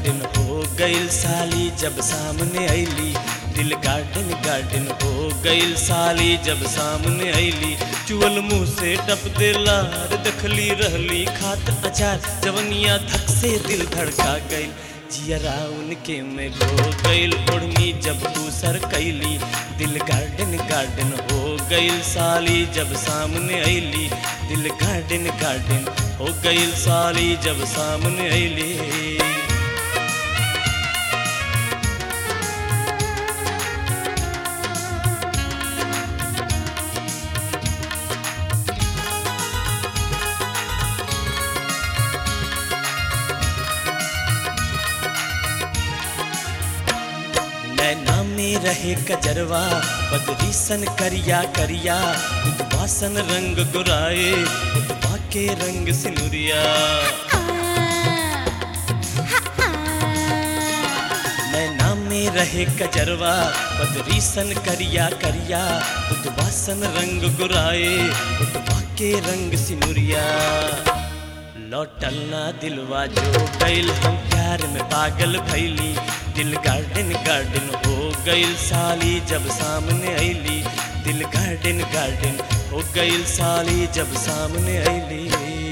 garden हो गइल साली जब सामने ऐली दिल गार्डन गार्डन हो गइल साली जब सामने ऐली चुअल मुंह से टप देला रे दखली रहली खात अचार जवनिया धक से दिल धड़का गइल जियरा उनके में खो गइल ओढ़नी जब तू सर कैली दिल गार्डन गार्डन हो गइल साली जब सामने ऐली दिल गार्डन गार्डन हो गइल साली जब सामने ऐली नैना में रहे कजरवा बदरी सन करिया करिया उदवासन रंग गुराए उदवा के रंग सिनुरिया नैना में रहे कजरवा बदरी सन करिया करिया उदवासन रंग गुराए उदवा के रंग सिनुरिया लौटल ना दिलवा जो गइल हम प्यार में पागल भैली दिल गार्डन गार्डन हो गइल साली जब सामने ऐली दिल गार्डन गार्डन हो गइल साली जब सामने ऐली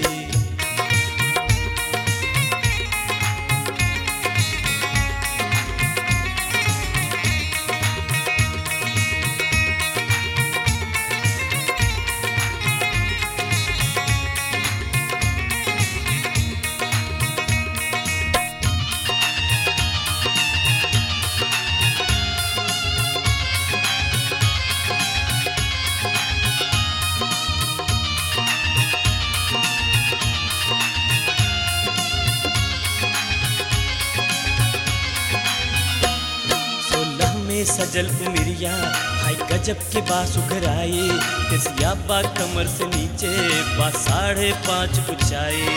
सोलह में सजल उमिरिया भाई गजब के बास उघराए केसिया बा कमर से नीचे बा साढ़े पाँच ऊंचाई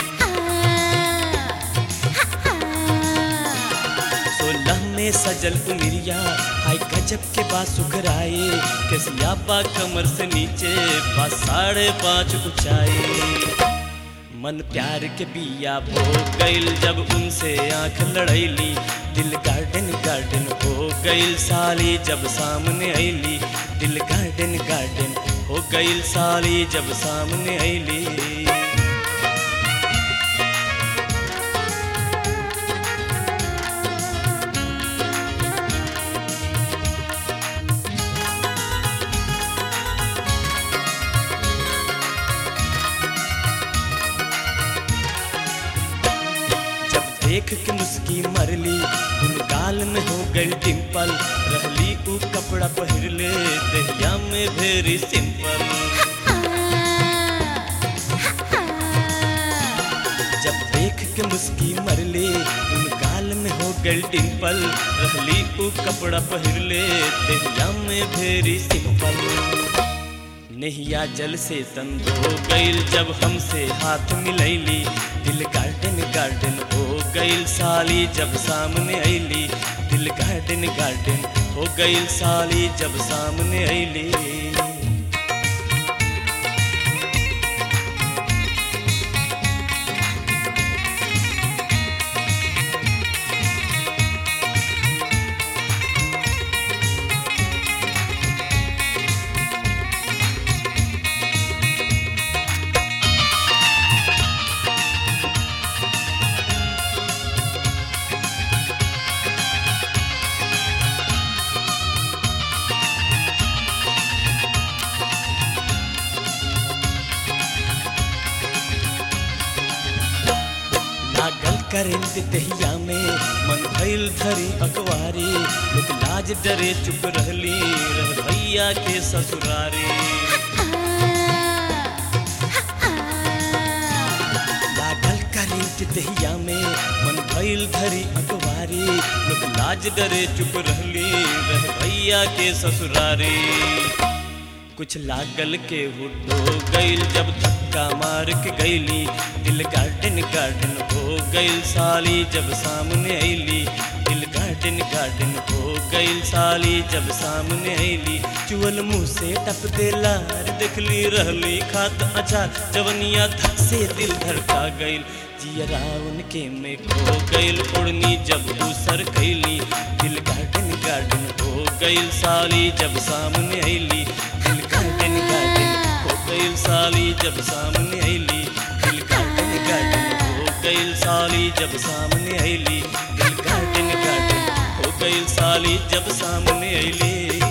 सोलह में सजल उमिरिया हाय गजब के बास उघराए केसिया बा कमर से नीचे बा साढ़े पाँच ऊंचाई मन प्यार के बिया बो गइल जब उनसे आंख लड़ैली दिल गार्डन गार्डन हो गइल साली जब सामने ऐली दिल गार्डन गार्डन हो गइल साली जब सामने ऐली जब देख के मुस्की मरली उन गाल में हो गई डिम्पल रहली ऊ कपड़ा पहिरले दहिया में भेरी सिंपल जब देख के मुस्की मरली उन गाल में हो गई डिम्पल रहली ऊ कपड़ा पहिरले दहिया में भेरी सिंपल नहिया जल से तन हो गइल जब हमसे हाथ मिलैली दिल गार्डन गार्डन हो गइल साली जब सामने ऐली दिल गार्डन गार्डन हो गइल साली जब सामने ऐली लागल करेंट दहिया में मन भइल धरी अकवारी लोग लाज डरे चुप रहली रह भैया के ससुरारी लागल करेंट दहिया में मन भइल धरी अकवारी लोग लाज डरे चुप रहली रह भैया के ससुरारी कुछ लागल के हुड्डो गइल जब धक्का मार के गइली दिल गार्डन गार्डन हो गइल साली जब सामने ऐली दिल गार्डन गार्डन गार्डन हो गईल साली जब सामने ऐली चुअल मुंह से टप देला रे देखली रहली खात अचार जवनिया धक से दिल धड़का गईल जियरा उनके में खो गईल उड़नी जब दूसर कैली दिल गार्डन गार्डन हो गईल साली जब सामने ऐली दिल गार्डन गार्डन हो गईल साली जब सामने ऐली दिल गार्डन गार्डन हो गईल साली जब सामने ऐली दिल गार्डन गार्डन हो गईल साली जब सामने ऐली